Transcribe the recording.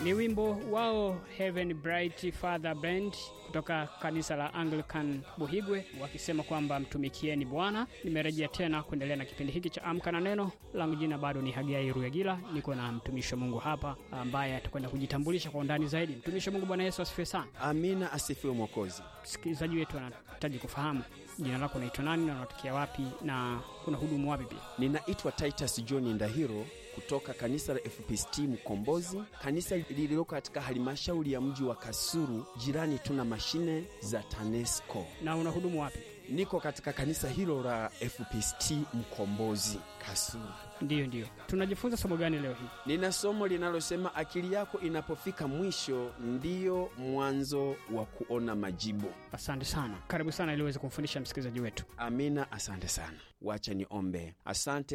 Ni wimbo wao Heaven Bright Father Band kutoka kanisa la Anglican Buhigwe, wakisema kwamba mtumikieni Bwana. Nimerejea tena kuendelea na kipindi hiki cha Amka na Neno. Langu jina bado ni Hagai Ruyagila, niko na mtumishi wa Mungu hapa ambaye atakwenda kujitambulisha kwa undani zaidi. Mtumishi wa Mungu, Bwana Yesu asifiwe sana. Amina, asifiwe Mwokozi. Msikilizaji wetu anahitaji kufahamu jina lako unaitwa nani na unatokea wapi na kuna hudumu wapi pia? Ninaitwa Titus John Ndahiro kutoka kanisa la FPCT Mkombozi, kanisa lililoko katika halmashauri ya mji wa Kasulu, jirani tuna mashine za TANESCO. Na unahudumu wapi? Niko katika kanisa hilo la FPCT Mkombozi Kasulu. Ndiyo, ndiyo. Tunajifunza somo gani leo hii? Nina somo linalosema akili yako inapofika mwisho ndiyo mwanzo wa kuona majibu. Asante sana, karibu sana ili uweze kumfundisha msikilizaji wetu. Amina, asante sana. Wacha niombe. Asante